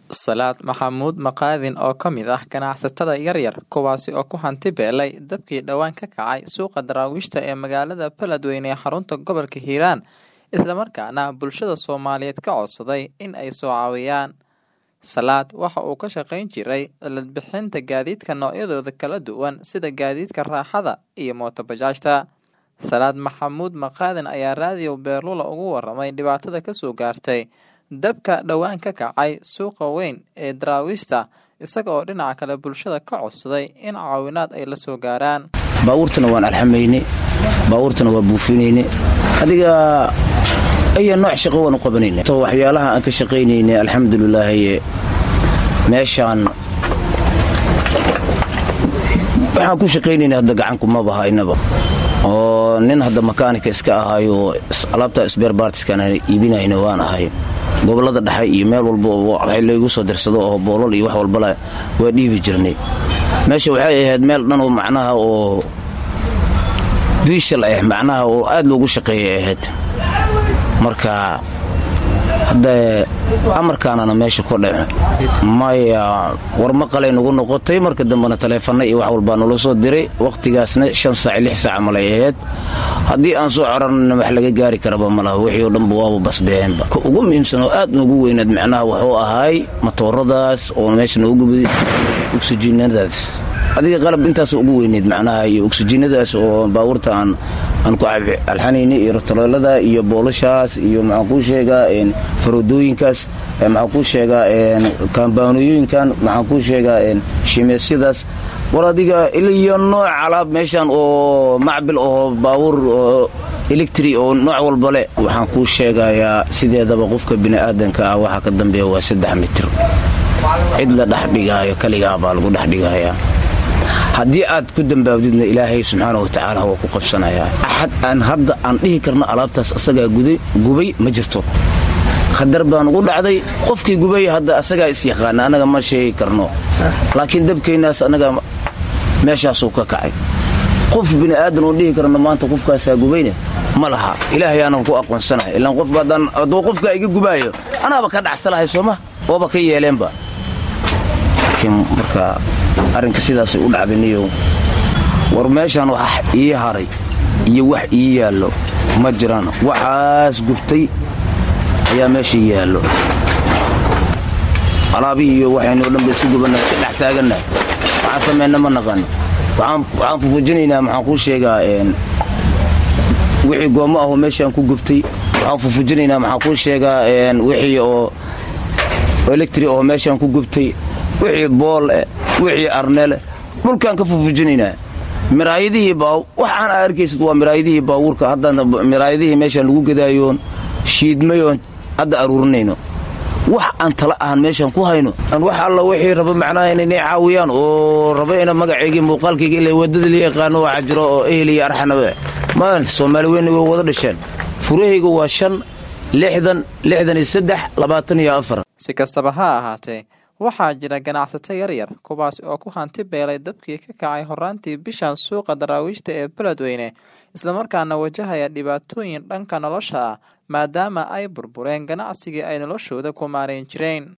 Salaad Maxamuud Maqaadin oo ka mid ah ganacsatada yaryar kuwaasi oo ku hanti beelay dabkii dhowaan ka kacay suuqa daraawiishta ee magaalada Beledweyne ee xarunta gobolka Hiiraan isla markaana bulshada Soomaaliyeed ka codsaday in ay soo caawiyaan. Salaad waxa uu ka shaqayn jiray cilad bixinta gaadiidka noocyadooda kala duwan sida gaadiidka raaxada iyo mooto bajaajta. Salaad Maxamuud Maqaadin ayaa raadiyo Beerlula uga waramay dhibaatada ka soo gaartay dabka dhowaan ka kacay suuqa weyn ee daraawiishta isaga oo dhinaca kale bulshada ka codsaday in caawinaad ay la soo gaaraan. baabuurtana waan alxamayne baabuurtana waa buufinayne adiga aya nooc shaqo waan u qabanayna to waxyaalaha aan ka shaqaynayne alxamdulilaahi meeshaan waxaan ku shaqaynayna hadda gacanku maba haynaba oo nin hadda makaanika iska ahaayo alaabta sbeer baartiskaan iibinayna waan ahay gobolada dhexe iyo meel walba wax laygu soo dirsado oo boolol iyo wax walbala waa dhiibi jirnay meesha waxay ahayd meel dhan oo macnaha oo biishal ah macnaha oo aad loogu shaqeeyay ahayd marka hadda amarkaanana meesha ku dhace maya war maqalay nagu noqotay marka dambena taleefana iyo wax walbaa nala soo diray wakhtigaasna shan saac lix saac malay ahayd haddii aan soo corarna wax laga gaari karaba malaha wixii oo dhanba waaba basbeenba ka ugu muhiimsan oo aad noogu weynaad macnaha wuxuu ahaay matooradaas oo meesha noogu gubaday oksijiinadaas adiga qalab intaas ugu weyneyd macnaha iyo oksijiinadaas oo baabuurta aan aan ku alxanayna iyo rotoloolada iyo boolashaas iyo maxaan kuu sheegaa faroodooyinkaas maxaan kuu sheegaa kaambaanooyinkan maxaan kuu sheegaa shimeesyadaas war adiga iyo nooc alaab meeshan oo macbil oo baabuur oo electri oo nooc walbale waxaan kuu sheegayaa sideedaba qofka bini'aadanka ah waxaa ka dambeeya waa saddex mitir cid la dhexdhigaayo kaligaa baa lagu dhexdhigayaa haddii aad ku dambaabdidna ilaahay subxaana wa tacaala waa ku qabsanayaa axad aan hadda aan dhihi karno alaabtaas asagaa gubay ma jirto khadar baan ugu dhacday qofkii gubay hadda asagaa is yaqaana annaga ma sheegi karno laakiin dabkaynaas annaga meeshaasuu ka kacay qof bini'aadan oo dhihi karno maanta qofkaasaa gubayna ma laha ilaahay aanan ku aqoonsanahay ilaan qof hadduu qofkaa iga gubaayo anaaba ka dhacsalahay sooma ooba ka yeeleenba laakiin marka arrinka sidaasay u dhacdaniyow war meeshaan wax ii haray iyo wax ii yaallo ma jiraan waxaas gubtay ayaa meesha yaallo alaabihii iyo waxaynoo dhanba isku gubanna iska dhex taaganna waxaan samayna ma naqan waxaan fufujinaynaa maxaan kuu sheegaa wixii goommo ahoo meeshaan ku gubtay waxaan fufujinaynaa maxaan kuu sheegaa wixii oo electri oo meeshaan ku gubtay wixii bool eh wixii arnele dhulkaan ka fufujinaynaa miraayadihii waxaan aa arkaysid waa miraayadihii baawuurka haddana miraayadihii meeshaan lagu gadaayoon shiidmayoon hadda aruurinayno wax aan tala ahan meeshaan ku hayno wax alla wixii raba macnaha inaynay caawiyaan oo raba ina magacaygii muuqaalkayga ila waddada la yaqaano waxaa jiro oo ehel iyo arxanabe maanta soomaali weynna way wada dhasheen furahayga waa shan lixdan lixdan iyo saddex labaatan iyo afar si kastaba ha ahaatee waxaa jira ganacsato yaryar kuwaas oo ku hanti beelay dabkii ka kacay horaantii bishan suuqa daraawiishta ee beledweyne islamarkaana wajahaya dhibaatooyin dhanka nolosha ah maadaama ay burbureen ganacsigii ay noloshooda ku maarayn jireen